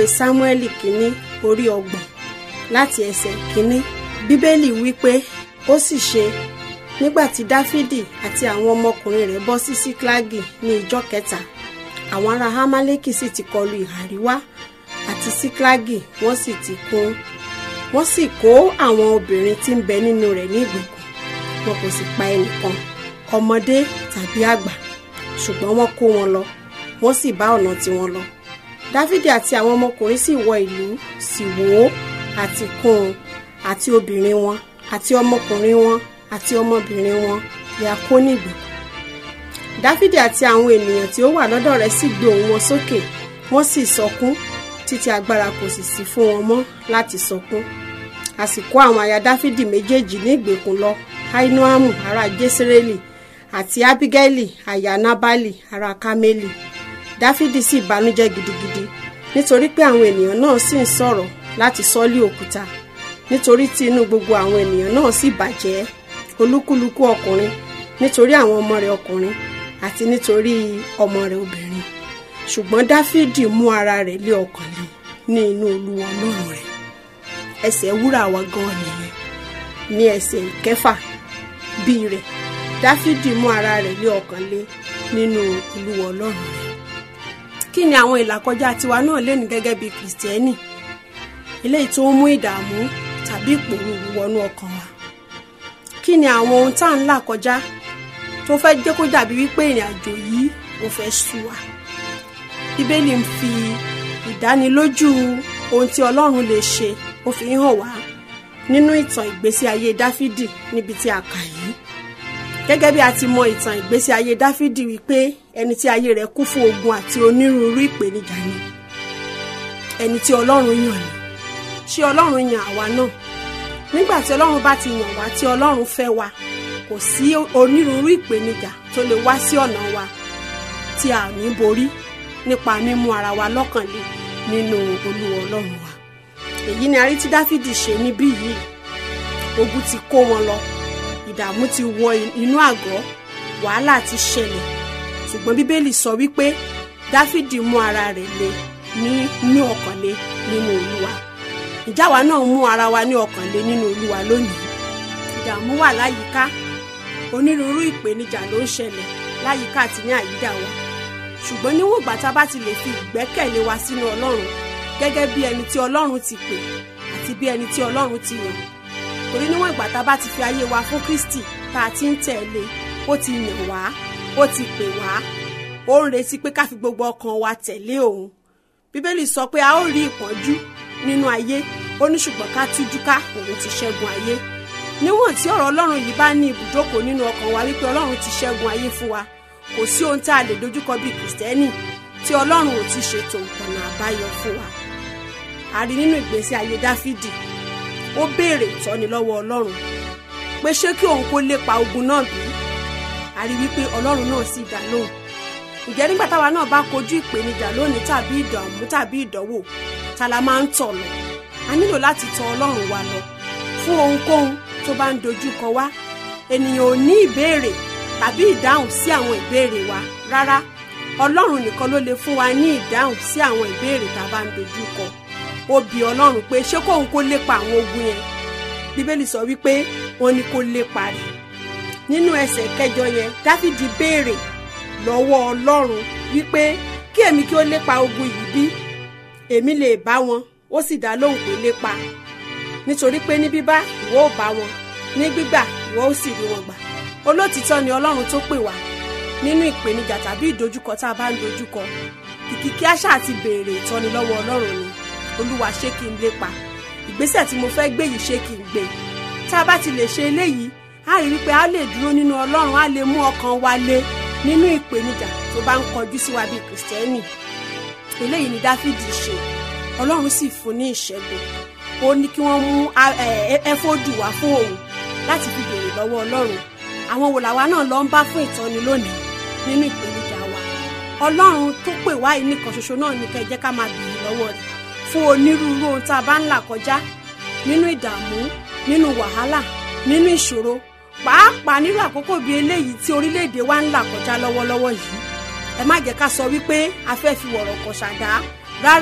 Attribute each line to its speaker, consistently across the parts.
Speaker 1: ìwé sámúẹ́lì kínní orí ọgbọ̀n láti ẹsẹ̀ kínní bíbélì wípé ó sì ṣe nígbà tí dáfídì àti àwọn ọmọkùnrin rẹ̀ bọ́ sí síklágì ní ìjọ́ kẹta àwọn ará hámálẹ́kì sì ti kọlu ìhà àríwá àti síklágì wọ́n sì ti kún wọ́n sì kó àwọn obìnrin tí ń bẹ nínú rẹ̀ ní ìgbèkùn wọn kò sì pa ẹnìkan ọmọdé tàbí àgbà ṣùgbọ́n wọ́n kó wọn lọ wọ́n sì bá ọ̀nà tiwọn lọ dáfídì àti àwọn ọmọkùnrin sì wọ ìlú sì wó àti kún un àti obìnrin wọn àti ọmọkùnrin wọn àti ọmọbìnrin wọn ni a kó ní ìgbèkùn dáfídì àti àwọn ènìyàn tí ó wà lọ́dọ̀ rẹ̀ sì gbé ohùn wọn sókè wọ́n sì sọkún títí agbára kò sì sí fún wọn mọ́ láti sọkún a sì kó àwọn aya dáfídì méjèèjì ní ìgbèkùn lọ ainoamu ará jésírẹ́lì àti abigaili aya nabali ará kámẹ́lì dáfídì sì bànújẹ́ gidigidi nítorí pé àwọn ènìyàn náà sì ń sọ̀rọ̀ láti sọ́lé òkúta nítorí tí inú gbogbo àwọn ènìyàn náà sì bàjẹ́ olúkúlùkù ọkùnrin nítorí àwọn ọmọ rẹ̀ ọkùnrin àti nítorí ọmọ rẹ̀ obìnrin ṣùgbọ́n dáfídì mú ara rẹ̀ lé ọkàn lé ní inú olúwa ọlọ́run rẹ̀ ẹsẹ̀ wúrà wa gan nìyẹn ní ẹsẹ̀ kẹfà bíi rẹ̀ dáfídì mú ara rẹ̀ lé ọkàn lé nínú olúwa ọlọ́run rẹ̀ kí ni àwọn ìlàkọjá tiwa náà lè ní gẹ́gẹ́ bíi kìrìsìtẹ́nì eléyìí tó ń mú ìdààmú tàbí ìpòrúurú wọnú ọkàn wa kí ni àwọn ohun tá à ń là kọjá tó fẹ́ jẹ́ kó dàbí wípé ìrìn àjò yìí ò fẹ́ sú wa bíbélì ń fi ìdánilójú ohun tí ọlọ́run lè ṣe ó fi ń hàn wá nínú ìtàn ìgbésí ayé dáfídì níbi tí a kà yìí gẹ́gẹ́ bí a ti mọ ìtàn ìgbésí ayé dáfídì wípé ẹni tí ayé rẹ̀ kún fún ogun àti onírúurú ìpèníjà ni ẹni tí ọlọ́run yàn ni ṣé ọlọ́run yàn àwa náà nígbà tí ọlọ́run bá ti yàn wá tí ọlọ́run fẹ́ wa kò sí onírúurú ìpèníjà tó lè wá sí ọ̀nà wa tí a ní borí nípa mímú ara wa lọ́kàn lé nínú olúwa ọlọ́run wa èyí ni a rí tí dáfídì ṣe níbí yìí ogun ti kó wọn lọ ìdààmú ti wọ inú àgọ́ wàhálà ti ṣẹlẹ̀ ṣùgbọ́n bíbélì sọ wípé dáfídì mú ara rẹ̀ lé ní ní ọkàn lé nínú olúwa ìjáwa náà mú ara wa ní ọkàn lé nínú olúwa lónìí ìdààmú wà láyìíká onírúurú ìpèníjà ló ń ṣẹlẹ̀ láyìíká àti ní àyídà wa ṣùgbọ́n níwọ̀n ìgbà tá a bá ti lè fi ìgbẹ́kẹ̀lé wa sínú ọlọ́run gẹ́gẹ́ bí ẹni tí ọlọ́run ti pè àti bí ẹni tí ọlọ́run ti yàn torí níwọ̀n ìgbà tá a bá ti fi ayé wa fún kristi tá a ti ń tẹ̀lé ó ti yàn wá ó ti pè wá ó ń retí pé ká fi gbogbo ọkàn wa tẹ̀lé òun bíbélì sọ pé a ó rí ìpọ́njú nínú ayé ó ní ṣùgbọ́n ká tújú ká òun ti ṣẹ́gun ayé níwọ̀n tí ọ̀rọ̀ ọlọ́run yìí bá ní ibùjókòó nínú ọkàn wa wípé ọlọ́run ti ṣẹ́gun ayé fún wa kò sí ohun tá a lè dojúkọ bíi kìrìsìtẹ́nì tí ọlọ́run ò ti ṣètò ọ̀nà àbáyọ fún wa a rí nínú ìgbésí ayé dáfídì ó béèrè ìtọ́ni lọ́wọ́ ọlọ́run pé ṣé kí òun kó lépa ogun náà bí a rí wípé ọlọ́run náà sì dá lóhùn ǹjẹ́ nígbà táwa náà bá kojú ìpèníjà lónìí tàbí ìdààmú tàbí ìdánwò ta la máa ń tọ̀ lọ a nílò láti tọ̀ ọlọ́run wa lọ fún ohunkóhun tó bá ń dojú kọ wá ènìyàn ò ní ìbéèrè tàbí ìdáhùn sí àwọn ìbéèrè wa rárá ọlọ́run nìkan ló lè fún wa ní ìdáhùn sí àwọn ìbéèrè tá a bá ń dojú kọ ó bi ọlọ́run pé ṣé kóun kó lépa àwọn ogun yẹn bíbélì sọ wípé wọ́n ní kó lépa rẹ̀ nínú ẹsẹ̀ kẹjọ yẹn dáfídì béèrè lọ́wọ́ ọlọ́run wípé kí èmi kí ó lépa ogun yìí bí èmi lè bá wọn ó sì dá lóhùn pé lépa nítorí pé ní bíbá ìwọ ò bá wọn ní gbígbà ìwọ ó sì rí wọn gbà olótìtọ́ ni ọlọ́run tó pè wá nínú ìpèníjà tàbí ìdojúkọ tá a bá ń dojúkọ kìkìkí àṣà àti béèrè ìtọ́ni lọ́wọ́ ọlọ́run ni olúwa ṣé kí n lépa ìgbésẹ̀ tí mo fẹ́ gbé yìí ṣé kí n gbé tá a bá ti lè ṣe eléyìí a rí wípé a lè dúró nínú ọlọ́run a lè mú ọkàn wa lé nínú ìpèníjà tó bá ń kọjú sí wa bíi kìrìsìtẹ́nì eléyìí ni dáfídì ṣe ọlọ́run sì fún ní ìṣẹ́gun ó ní kí wọ́n mú ẹfọ́dù wá fún òun láti fi béèrè lọ́wọ́ ọlọ́run àwọn wò làwa náà lọ ń bá fún ìtọ́ni lónìí nínú ìpèníjà wa ọlọ́run tó pè wá yìí nìkan ṣoṣo náà ní kẹ́ jẹ́ ká máa béèrè lọ́wọ́ rẹ̀ fún onírúurú ohun tá a bá ń là kọjá nínú ìdààmú nínú wàhálà nínú ìṣòro pàápàá nínú àkókò bíi eléyìí tí orílẹ̀-èdè wa ń là kọjá lọ́wọ́lọ́wọ́ yìí ẹ má jẹ́ ká sọ wípé a fẹ́ fi wọ̀rọ̀ kọ̀ ṣàdá rárá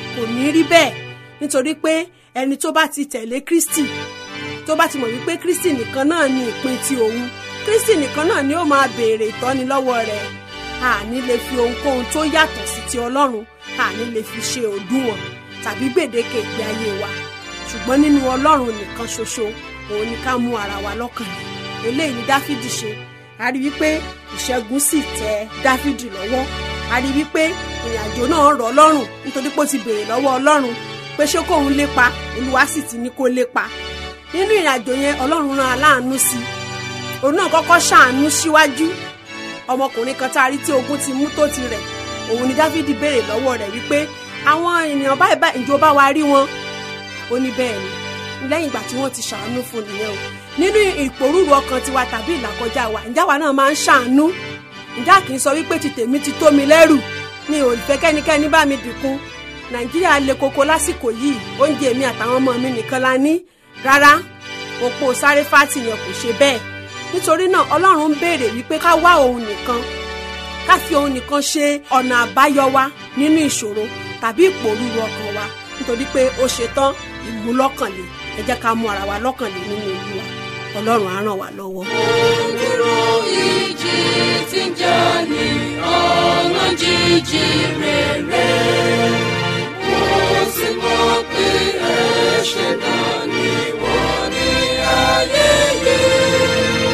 Speaker 1: kò ní rí bẹ́ẹ̀ nítorí pé ẹni tó bá ti tẹ̀lé Kristi tó bá ti mọ̀ wípé Kristi nìkan náà ni ìpín ti òun Kristi nìkan náà ni ó máa béèrè ìtọ́ni lọ́wọ́ rẹ̀ àní lè fi ohunkóhun tó yàtọ̀ sí ti Ọlọ́run àní lè fi ṣe òdiwọ̀n tàbí gbèdéke ìgbé ayé wa ṣùgbọ́n nínú Ọlọ́run nìkan ṣoṣo òun ni ká mú ara wa lọ́kàn ní eléyìí ni Dáfídì ṣe a rí wípé ìṣẹ́gun sì tẹ Dáfídì lọ́wọ́ a rí wípé ìrìnàjò náà rọ̀ lọ́rùn nítorí pé ó ti béèrè lọ́wọ́ Ọlọ́run pé ṣé kóun lépa Olúwa sì ti ní kó lépa nínú ìrìnàjò yẹn Ọlọ́run rán aláàánú sí i òun náà kọ́kọ́ ṣàánú síwájú ọmọkùnrin kan tá a rí tí ogun ti mú tó ti rẹ̀ òun ni Dáfídì béèrè lọ́wọ́ rẹ̀ wípé àwọn ènìyàn báyìí báyìí ìjọ bá wa rí wọn ó ní bẹ́ẹ̀ ni lẹ́yìn ìgbà tí wọ́n ti ṣàánú fún nìyẹn o nínú ìpòrúurú ọkàn tiwa tàbí ìlàkọjá wa ǹjẹ́ àwa náà máa ń ṣàánú ǹjẹ́ kì í sọ wípé ti tèmi ti tó mi lẹ́rù mi ò fẹ́ kẹ́nikẹ́ni bá mi dìkun nàìjíríà le koko lásìkò yìí oúnjẹ mi àtàwọn ọmọ mi nìkan la ní rárá òpó sáré fátì yẹn kò ṣe bẹ́ẹ̀ nítorí náà ọlọ́run ń béèrè wípé ká wá òun nìkan ká fi òun nìkan ṣe ọ̀nà àbáyọ wa nínú ìṣòro tàbí ìpòrúurú ọkàn wa nítorí pé ó ṣetán ìmúlọ́kànlé ẹ jẹ́ ká mú ara wa lọ́kànlé nínú Olúwa ọlọ́run á ràn wá lọ́wọ́.
Speaker 2: Dúró ìjì tí ń jà ní ọ̀nà jíjì rere. Mo sì mọ̀ pé ẹ̀ṣẹ̀ náà ni wọ́n ní ayé yìí.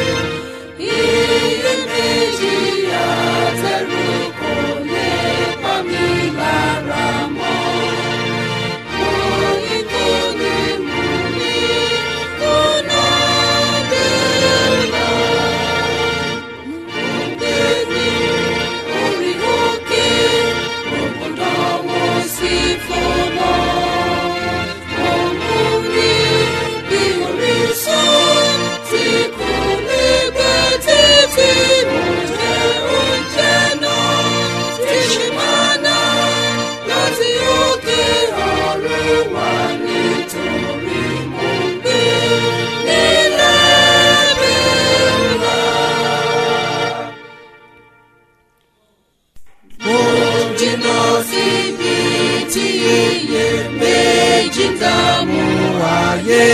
Speaker 2: Iyèméjì àtẹ̀rù kò lè pa mí lára mọ́. Mo ní kò ní mú ní kùnà délà. Mo gbé ní orí òkè, mo gbọ́dọ̀ wọ́n sí fọ́nà. Mo mú ní bí orísun tí kò lè gbẹ títí. Mo jẹ oúnjẹ náà tí ṣe máa ná láti òkè ọ̀run wá nítorí mo gbé nílẹ̀ bẹ́ẹ̀ Mo jìnnà síbi tí iye méjì dààmú ayé.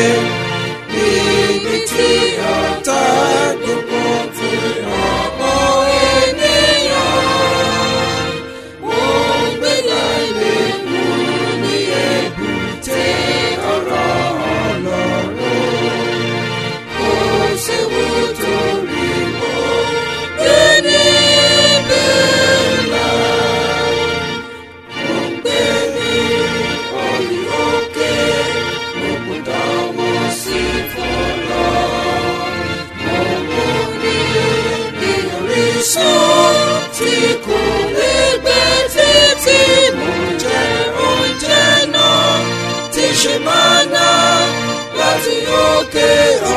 Speaker 2: Níbi tí ọ̀tá gbogbo fi ọ̀pọ̀ ènìyàn. Mo gbé láìlè mú ní èbúté ọ̀rọ̀ Ọlọ́run. Kò séwu torí mo gbé níbẹ̀ là. Mo gbé ní orí òkè, mo gbọ́dọ̀ wọ́n sí fọ́lọ́. Mo mú ní bí orísun tí kò lè gbẹ títí. Mo jẹ oúnjẹ náà tí ṣe máa ná láti òkè